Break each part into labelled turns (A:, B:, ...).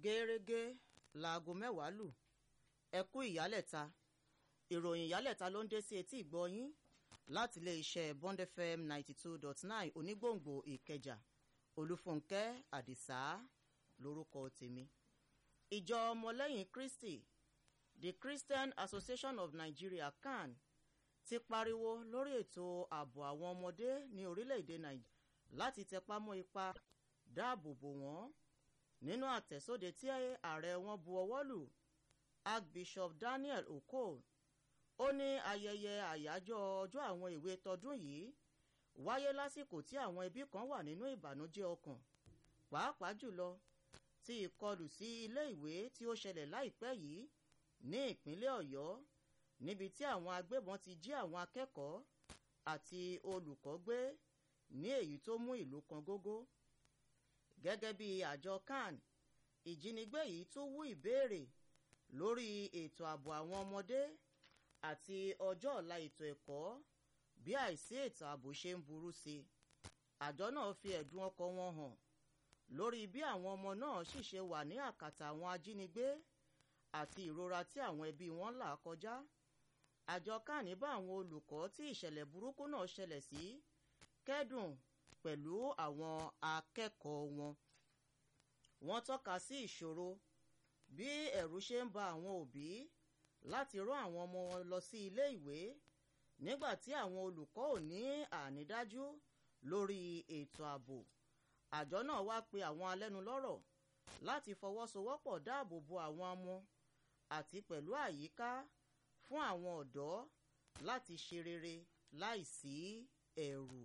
A: gẹ́rẹ́gẹ́ láago mẹ́wàá lù ẹ kú ìyálẹ̀ta ìròyìn ìyálẹ̀ta ló ń dé sí etí ìgbọ́yín láti ilé-iṣẹ́ bond fm ninety two dot nine onígbòǹgbò ìkẹjà olúfúnkẹ́ àdìsá lórúkọ tèmi ìjọ ọmọlẹ́yìn kristi the christian association of nigeria can ti pariwo lórí ètò ààbò àwọn ọmọdé ní orílẹ̀-èdè nàìjíríà láti tẹpá mọ́ ipa dáàbò bò wọ́n nínú àtẹ̀sóde tí ààrẹ wọn bu ọwọ́ lù archbishop daniel okol ó ní ayẹyẹ àyájọ́ ọjọ́ àwọn ìwé tọdún yìí wáyé lásìkò tí àwọn ẹbí kan wà nínú ìbànújẹ́ ọkàn pàápàá jùlọ tí ìkọlù sí ilé ìwé tí ó ṣẹlẹ̀ láìpẹ́ yìí ní ìpínlẹ̀ ọ̀yọ́ níbi tí àwọn agbébọn ti jí àwọn akẹ́kọ̀ọ́ àti olùkọ́ gbé ní èyí tó mú ìlú kan gógó gẹ́gẹ́ bí àjọ can ìjínigbé yìí tún wú ìbéèrè lórí ètò ààbò àwọn ọmọdé àti ọjọ́ ọ̀la ètò ẹ̀kọ́ bí àìsí ètò ààbò ṣe ń burú sí i àjọ náà fi ẹ̀dùn ọkọ̀ wọn hàn lórí bí àwọn ọmọ náà sì ṣe wà ní àkàtà àwọn ajínigbé àti ìrora tí àwọn ẹbí wọn là kọjá àjọ kan ní bá àwọn olùkọ́ tí ìṣẹ̀lẹ̀ burúkú náà ṣẹlẹ̀ sí kẹ́dùn pẹ̀lú àwọn akẹ́kọ̀ọ́ wọn wọ́n tọ́ka sí ìṣòro bí ẹ̀rù ṣe ń ba àwọn òbí láti rán àwọn ọmọ wọn lọ sí ilé ìwé nígbà tí àwọn olùkọ́ ò ní ànídájú lórí ètò ààbò àjọ náà wá pe àwọn alẹ́nulọ́rọ̀ láti fọwọ́sowọ́pọ̀ dáàbò bo àwọn ọmọ àti pẹ̀lú àyíká fún àwọn ọ̀dọ́ láti ṣe rere láìsí ẹ̀rù.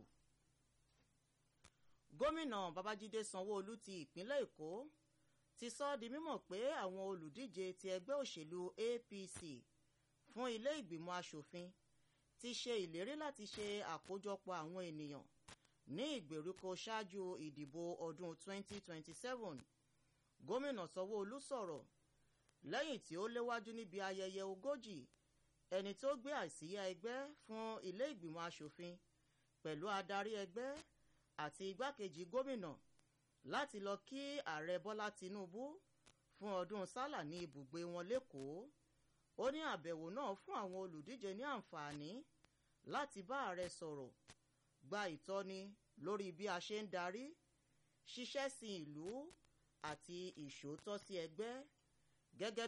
A: gómìnà babájídé sanwó-olu ti ìpínlẹ̀ èkó ti sọ ọ́ di mímọ̀ pé àwọn olùdíje ti ẹgbẹ́ òṣèlú apc fún ilé ìgbìmọ̀ asòfin ti ṣe ìlérí láti ṣe àkójọpọ̀ àwọn ènìyàn ní ìgbèríko ṣáájú ìdìbò ọdún 2027 gómìnà sanwó-olu sọ̀rọ̀ lẹ́yìn tí ó léwájú níbi ayẹyẹ ogójì ẹni tó gbé àsíyá ẹgbẹ́ fún ilé ìgbìmọ̀ asòfin pẹ̀lú adarí ẹgbẹ́ àti igbákejì gómìnà láti lọ kí ààrẹ bọ́lá tinubu fún ọdún sálà ní ibùgbé wọn lẹ́kọ̀ọ́ ó ní àbẹ̀wò náà fún àwọn olùdíje ní àǹfààní láti bá ààrẹ sọ̀rọ̀ gba ìtọ́ni lórí bí a ṣe ń darí ṣiṣẹ́ sí ìlú àti ìṣòótọ́ sí ẹgbẹ́ gẹ́gẹ́